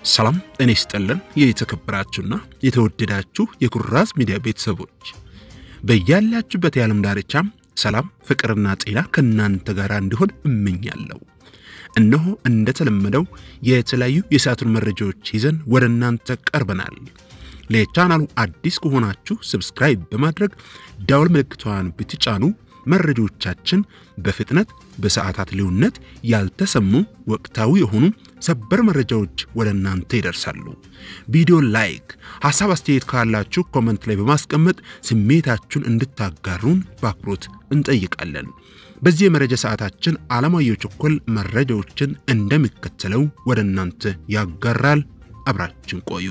ሰላም ጤና ይስጥልን። የተከበራችሁና የተወደዳችሁ የኩራዝ ሚዲያ ቤተሰቦች በያላችሁበት የዓለም ዳርቻ ሰላም፣ ፍቅርና ጤና ከእናንተ ጋር እንዲሆን እመኛለሁ። እነሆ እንደተለመደው የተለያዩ የሰዓቱን መረጃዎች ይዘን ወደ እናንተ ቀርበናል። ለቻናሉ አዲስ ከሆናችሁ ሰብስክራይብ በማድረግ ዳውል ምልክቷን ብትጫኑ መረጃዎቻችን በፍጥነት በሰዓታት ልዩነት ያልተሰሙ ወቅታዊ የሆኑ ሰበር መረጃዎች ወደ እናንተ ይደርሳሉ። ቪዲዮ ላይክ፣ ሀሳብ አስተያየት ካላችሁ ኮመንት ላይ በማስቀመጥ ስሜታችሁን እንድታጋሩን በአክብሮት እንጠይቃለን። በዚህ የመረጃ ሰዓታችን አለማየሁ ቸኮል መረጃዎችን እንደሚከተለው ወደ እናንተ ያጋራል። አብራችን ቆዩ።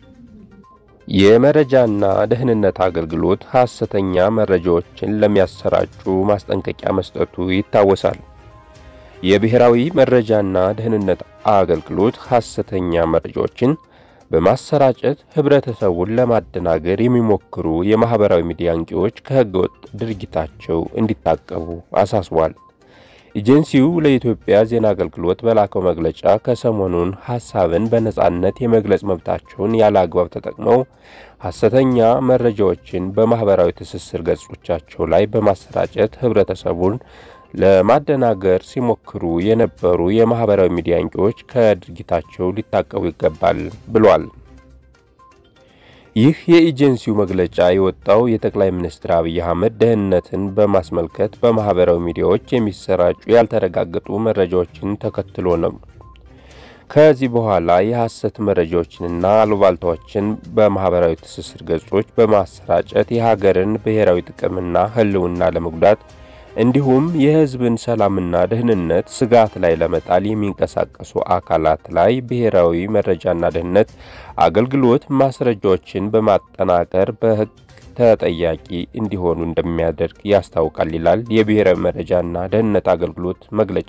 የመረጃና ደህንነት አገልግሎት ሐሰተኛ መረጃዎችን ለሚያሰራጩ ማስጠንቀቂያ መስጠቱ ይታወሳል። የብሔራዊ መረጃና ደህንነት አገልግሎት ሐሰተኛ መረጃዎችን በማሰራጨት ህብረተሰቡን ለማደናገር የሚሞክሩ የማህበራዊ ሚዲያ አንቂዎች ከህገወጥ ድርጊታቸው እንዲታቀቡ አሳስቧል። ኤጀንሲው ለኢትዮጵያ ዜና አገልግሎት በላከው መግለጫ ከሰሞኑን ሐሳብን በነጻነት የመግለጽ መብታቸውን ያለ አግባብ ተጠቅመው ሐሰተኛ መረጃዎችን በማህበራዊ ትስስር ገጾቻቸው ላይ በማሰራጨት ህብረተሰቡን ለማደናገር ሲሞክሩ የነበሩ የማህበራዊ ሚዲያ አንቂዎች ከድርጊታቸው ሊታቀቡ ይገባል ብሏል። ይህ የኤጀንሲው መግለጫ የወጣው የጠቅላይ ሚኒስትር አብይ አህመድ ደህንነትን በማስመልከት በማህበራዊ ሚዲያዎች የሚሰራጩ ያልተረጋገጡ መረጃዎችን ተከትሎ ነው። ከዚህ በኋላ የሐሰት መረጃዎችንና አሉባልታዎችን በማህበራዊ ትስስር ገጾች በማሰራጨት የሀገርን ብሔራዊ ጥቅምና ህልውና ለመጉዳት እንዲሁም የህዝብን ሰላምና ደህንነት ስጋት ላይ ለመጣል የሚንቀሳቀሱ አካላት ላይ ብሔራዊ መረጃና ደህንነት አገልግሎት ማስረጃዎችን በማጠናቀር በህግ ተጠያቂ እንዲሆኑ እንደሚያደርግ ያስታውቃል ይላል የብሔራዊ መረጃና ደህንነት አገልግሎት መግለጫ።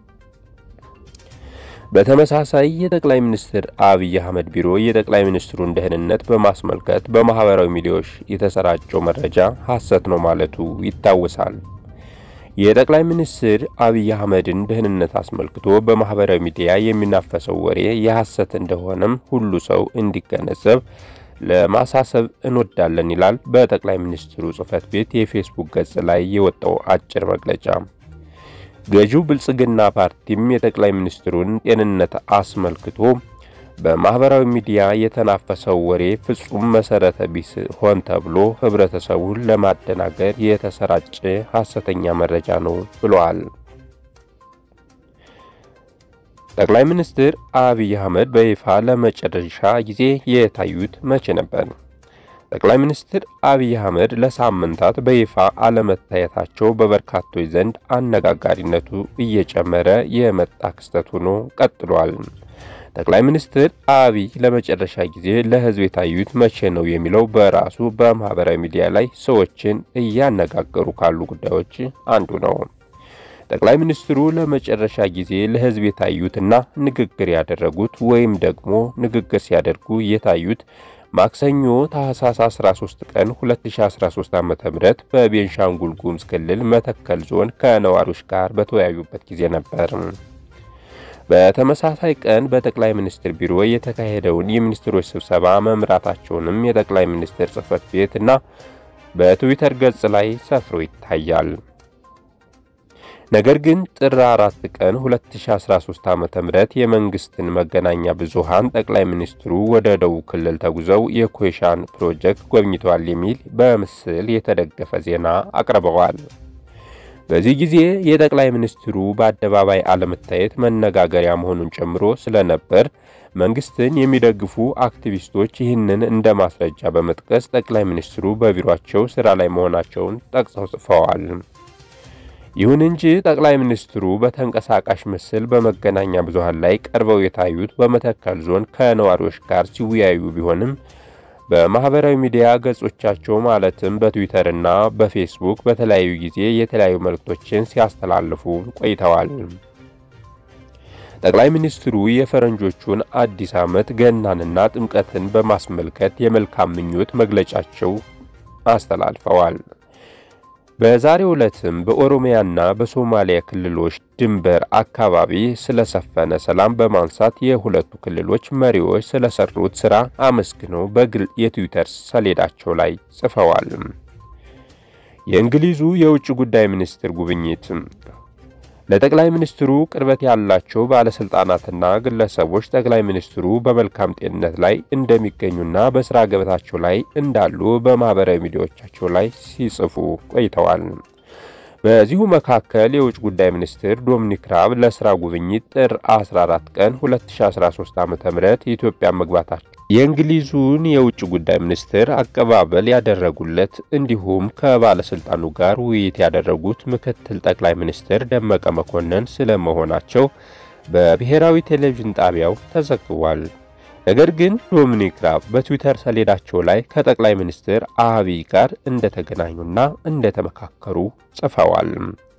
በተመሳሳይ የጠቅላይ ሚኒስትር አብይ አህመድ ቢሮ የጠቅላይ ሚኒስትሩን ደህንነት በማስመልከት በማህበራዊ ሚዲያዎች የተሰራጨው መረጃ ሐሰት ነው ማለቱ ይታወሳል። የጠቅላይ ሚኒስትር አብይ አህመድን ደህንነት አስመልክቶ በማህበራዊ ሚዲያ የሚናፈሰው ወሬ የሐሰት እንደሆነም ሁሉ ሰው እንዲገነዘብ ለማሳሰብ እንወዳለን ይላል በጠቅላይ ሚኒስትሩ ጽህፈት ቤት የፌስቡክ ገጽ ላይ የወጣው አጭር መግለጫ። ገዢው ብልጽግና ፓርቲም የጠቅላይ ሚኒስትሩን ጤንነት አስመልክቶ በማህበራዊ ሚዲያ የተናፈሰው ወሬ ፍጹም መሰረተ ቢስ ሆን ተብሎ ህብረተሰቡን ለማደናገር የተሰራጨ ሐሰተኛ መረጃ ነው ብለዋል። ጠቅላይ ሚኒስትር አብይ አህመድ በይፋ ለመጨረሻ ጊዜ የታዩት መቼ ነበር? ጠቅላይ ሚኒስትር አብይ አህመድ ለሳምንታት በይፋ አለመታየታቸው በበርካቶች ዘንድ አነጋጋሪነቱ እየጨመረ የመጣ ክስተት ሆኖ ቀጥሏል። ጠቅላይ ሚኒስትር አብይ ለመጨረሻ ጊዜ ለህዝብ የታዩት መቼ ነው የሚለው በራሱ በማህበራዊ ሚዲያ ላይ ሰዎችን እያነጋገሩ ካሉ ጉዳዮች አንዱ ነው። ጠቅላይ ሚኒስትሩ ለመጨረሻ ጊዜ ለህዝብ የታዩትና ንግግር ያደረጉት ወይም ደግሞ ንግግር ሲያደርጉ የታዩት ማክሰኞ ታህሳስ 13 ቀን 2013 ዓ.ም በቤንሻንጉል ጉሙዝ ክልል መተከል ዞን ከነዋሪዎች ጋር በተወያዩበት ጊዜ ነበር። በተመሳሳይ ቀን በጠቅላይ ሚኒስትር ቢሮ የተካሄደውን የሚኒስትሮች ስብሰባ መምራታቸውንም የጠቅላይ ሚኒስትር ጽህፈት ቤት እና በትዊተር ገጽ ላይ ሰፍሮ ይታያል። ነገር ግን ጥር 4 ቀን 2013 ዓ.ም የመንግስትን መገናኛ ብዙሃን ጠቅላይ ሚኒስትሩ ወደ ደቡብ ክልል ተጉዘው የኮይሻን ፕሮጀክት ጎብኝተዋል የሚል በምስል የተደገፈ ዜና አቅርበዋል። በዚህ ጊዜ የጠቅላይ ሚኒስትሩ በአደባባይ አለመታየት መነጋገሪያ መሆኑን ጨምሮ ስለነበር መንግስትን የሚደግፉ አክቲቪስቶች ይህንን እንደ ማስረጃ በመጥቀስ ጠቅላይ ሚኒስትሩ በቢሮአቸው ስራ ላይ መሆናቸውን ጠቅሰው ጽፈዋል። ይሁን እንጂ ጠቅላይ ሚኒስትሩ በተንቀሳቃሽ ምስል በመገናኛ ብዙሃን ላይ ቀርበው የታዩት በመተከል ዞን ከነዋሪዎች ጋር ሲወያዩ ቢሆንም በማህበራዊ ሚዲያ ገጾቻቸው ማለትም በትዊተር እና በፌስቡክ በተለያዩ ጊዜ የተለያዩ መልእክቶችን ሲያስተላልፉ ቆይተዋል። ጠቅላይ ሚኒስትሩ የፈረንጆቹን አዲስ ዓመት ገናንና ጥምቀትን በማስመልከት የመልካም ምኞት መግለጫቸው አስተላልፈዋል። በዛሬው ዕለትም በኦሮሚያና በሶማሊያ ክልሎች ድንበር አካባቢ ስለሰፈነ ሰላም በማንሳት የሁለቱ ክልሎች መሪዎች ስለሰሩት ስራ አመስግነው በግል የትዊተር ሰሌዳቸው ላይ ጽፈዋል። የእንግሊዙ የውጭ ጉዳይ ሚኒስትር ጉብኝት ለጠቅላይ ሚኒስትሩ ቅርበት ያላቸው ባለስልጣናትና ግለሰቦች ጠቅላይ ሚኒስትሩ በመልካም ጤንነት ላይ እንደሚገኙና በስራ ገበታቸው ላይ እንዳሉ በማህበራዊ ሚዲያዎቻቸው ላይ ሲጽፉ ቆይተዋል። በዚሁ መካከል የውጭ ጉዳይ ሚኒስትር ዶሚኒክ ራብ ለስራ ጉብኝት ጥር 14 ቀን 2013 ዓ.ም የኢትዮጵያ መግባታቸው የእንግሊዙን የውጭ ጉዳይ ሚኒስትር አቀባበል ያደረጉለት እንዲሁም ከባለስልጣኑ ጋር ውይይት ያደረጉት ምክትል ጠቅላይ ሚኒስትር ደመቀ መኮንን ስለመሆናቸው በብሔራዊ ቴሌቪዥን ጣቢያው ተዘግቧል። ነገር ግን ዶሚኒክ ራብ በትዊተር ሰሌዳቸው ላይ ከጠቅላይ ሚኒስትር አብይ ጋር እንደተገናኙና እንደተመካከሩ ጽፈዋል።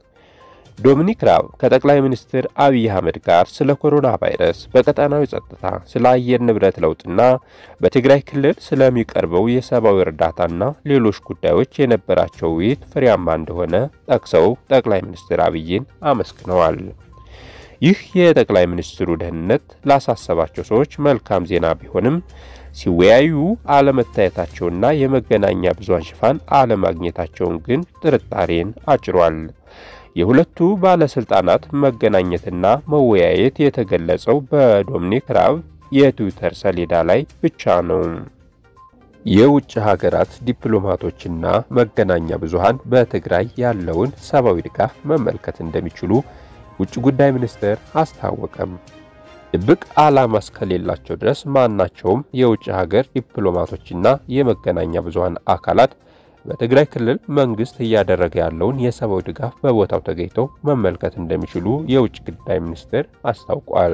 ዶሚኒክ ራብ ከጠቅላይ ሚኒስትር አብይ አህመድ ጋር ስለ ኮሮና ቫይረስ፣ በቀጠናዊ ጸጥታ፣ ስለ አየር ንብረት ለውጥና በትግራይ ክልል ስለሚቀርበው የሰብአዊ እርዳታና ሌሎች ጉዳዮች የነበራቸው ውይይት ፍሬያማ እንደሆነ ጠቅሰው ጠቅላይ ሚኒስትር አብይን አመስግነዋል። ይህ የጠቅላይ ሚኒስትሩ ደህንነት ላሳሰባቸው ሰዎች መልካም ዜና ቢሆንም ሲወያዩ አለመታየታቸውና የመገናኛ ብዙሃን ሽፋን አለማግኘታቸውን ግን ጥርጣሬን አጭሯል። የሁለቱ ባለስልጣናት መገናኘትና መወያየት የተገለጸው በዶሚኒክ ራብ የትዊተር ሰሌዳ ላይ ብቻ ነው። የውጭ ሀገራት ዲፕሎማቶችና መገናኛ ብዙሃን በትግራይ ያለውን ሰብአዊ ድጋፍ መመልከት እንደሚችሉ ውጭ ጉዳይ ሚኒስቴር አስታወቀም። ድብቅ ዓላማ እስከሌላቸው ድረስ ማናቸውም የውጭ ሀገር ዲፕሎማቶችና የመገናኛ ብዙሃን አካላት በትግራይ ክልል መንግስት እያደረገ ያለውን የሰብአዊ ድጋፍ በቦታው ተገኝተው መመልከት እንደሚችሉ የውጭ ጉዳይ ሚኒስቴር አስታውቋል።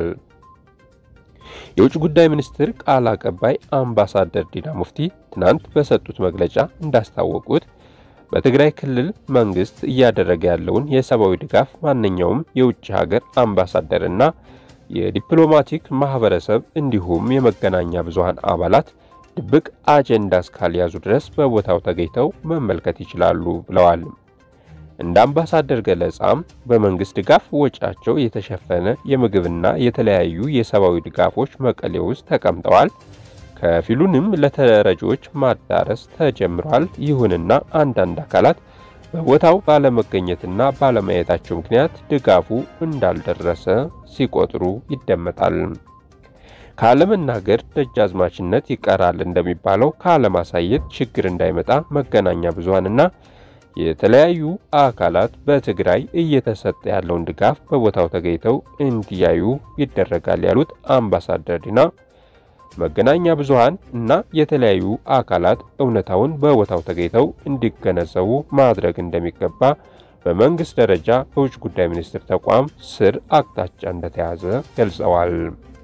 የውጭ ጉዳይ ሚኒስቴር ቃል አቀባይ አምባሳደር ዲና ሙፍቲ ትናንት በሰጡት መግለጫ እንዳስታወቁት በትግራይ ክልል መንግስት እያደረገ ያለውን የሰብአዊ ድጋፍ ማንኛውም የውጭ ሀገር አምባሳደርና የዲፕሎማቲክ ማህበረሰብ እንዲሁም የመገናኛ ብዙሃን አባላት ድብቅ አጀንዳ እስካልያዙ ድረስ በቦታው ተገኝተው መመልከት ይችላሉ ብለዋል። እንደ አምባሳደር ገለጻም በመንግስት ድጋፍ ወጪያቸው የተሸፈነ የምግብና የተለያዩ የሰብአዊ ድጋፎች መቀሌ ውስጥ ተቀምጠዋል። ከፊሉንም ለተረጂዎች ማዳረስ ተጀምሯል። ይሁንና አንዳንድ አካላት በቦታው ባለመገኘትና ባለማየታቸው ምክንያት ድጋፉ እንዳልደረሰ ሲቆጥሩ ይደመጣል። ካለመናገር ደጃዝማችነት ይቀራል እንደሚባለው ካለማሳየት ችግር እንዳይመጣ መገናኛ ብዙሃንና የተለያዩ አካላት በትግራይ እየተሰጠ ያለውን ድጋፍ በቦታው ተገኝተው እንዲያዩ ይደረጋል ያሉት አምባሳደር ዲና መገናኛ ብዙሃን እና የተለያዩ አካላት እውነታውን በቦታው ተገኝተው እንዲገነዘቡ ማድረግ እንደሚገባ በመንግስት ደረጃ በውጭ ጉዳይ ሚኒስቴር ተቋም ስር አቅጣጫ እንደተያዘ ገልጸዋል።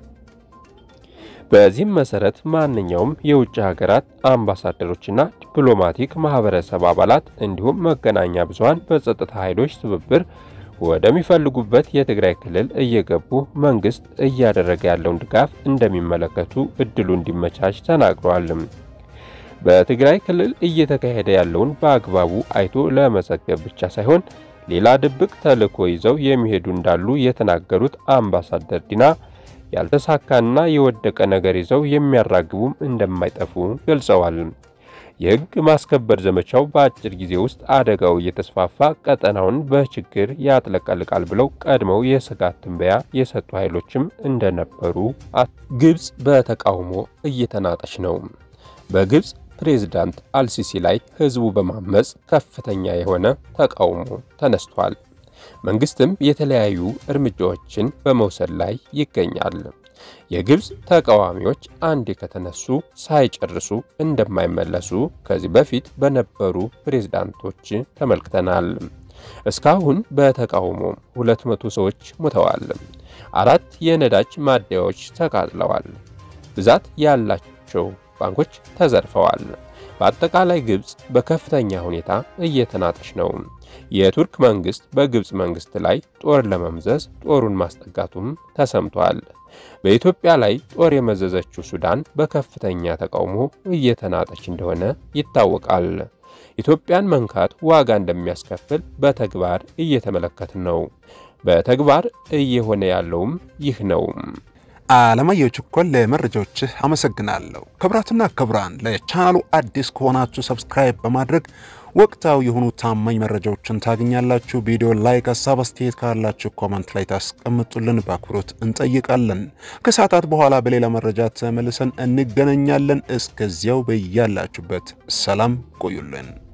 በዚህም መሰረት ማንኛውም የውጭ ሀገራት አምባሳደሮችና ዲፕሎማቲክ ማህበረሰብ አባላት እንዲሁም መገናኛ ብዙሃን በጸጥታ ኃይሎች ትብብር ወደሚፈልጉበት የትግራይ ክልል እየገቡ መንግስት እያደረገ ያለውን ድጋፍ እንደሚመለከቱ እድሉ እንዲመቻች ተናግረዋል። በትግራይ ክልል እየተካሄደ ያለውን በአግባቡ አይቶ ለመዘገብ ብቻ ሳይሆን ሌላ ድብቅ ተልዕኮ ይዘው የሚሄዱ እንዳሉ የተናገሩት አምባሳደር ዲና ያልተሳካና የወደቀ ነገር ይዘው የሚያራግቡም እንደማይጠፉ ገልጸዋል። የሕግ ማስከበር ዘመቻው በአጭር ጊዜ ውስጥ አደጋው እየተስፋፋ ቀጠናውን በችግር ያጥለቀልቃል ብለው ቀድመው የስጋት ትንበያ የሰጡ ኃይሎችም እንደነበሩ ግብፅ በተቃውሞ እየተናጠች ነው። በግብፅ ፕሬዝዳንት አልሲሲ ላይ ህዝቡ በማመፅ ከፍተኛ የሆነ ተቃውሞ ተነስቷል። መንግስትም የተለያዩ እርምጃዎችን በመውሰድ ላይ ይገኛል። የግብፅ ተቃዋሚዎች አንዴ ከተነሱ ሳይጨርሱ እንደማይመለሱ ከዚህ በፊት በነበሩ ፕሬዝዳንቶች ተመልክተናል። እስካሁን በተቃውሞ 200 ሰዎች ሞተዋል። አራት የነዳጅ ማደያዎች ተቃጥለዋል። ብዛት ያላቸው ባንኮች ተዘርፈዋል። በአጠቃላይ ግብፅ በከፍተኛ ሁኔታ እየተናጠች ነው። የቱርክ መንግስት በግብፅ መንግስት ላይ ጦር ለመምዘዝ ጦሩን ማስጠጋቱም ተሰምቷል። በኢትዮጵያ ላይ ጦር የመዘዘችው ሱዳን በከፍተኛ ተቃውሞ እየተናጠች እንደሆነ ይታወቃል። ኢትዮጵያን መንካት ዋጋ እንደሚያስከፍል በተግባር እየተመለከትን ነው። በተግባር እየሆነ ያለውም ይህ ነው። አለማየሁ ችኮል ለመረጃዎችህ አመሰግናለሁ። ክቡራትና ክቡራን ለቻናሉ አዲስ ከሆናችሁ ሰብስክራይብ በማድረግ ወቅታዊ የሆኑ ታማኝ መረጃዎችን ታገኛላችሁ። ቪዲዮ ላይክ፣ ሀሳብ አስተያየት ካላችሁ ኮመንት ላይ ታስቀምጡልን በአክብሮት እንጠይቃለን። ከሰዓታት በኋላ በሌላ መረጃ ተመልሰን እንገናኛለን። እስከዚያው በያላችሁበት ሰላም ቆዩልን።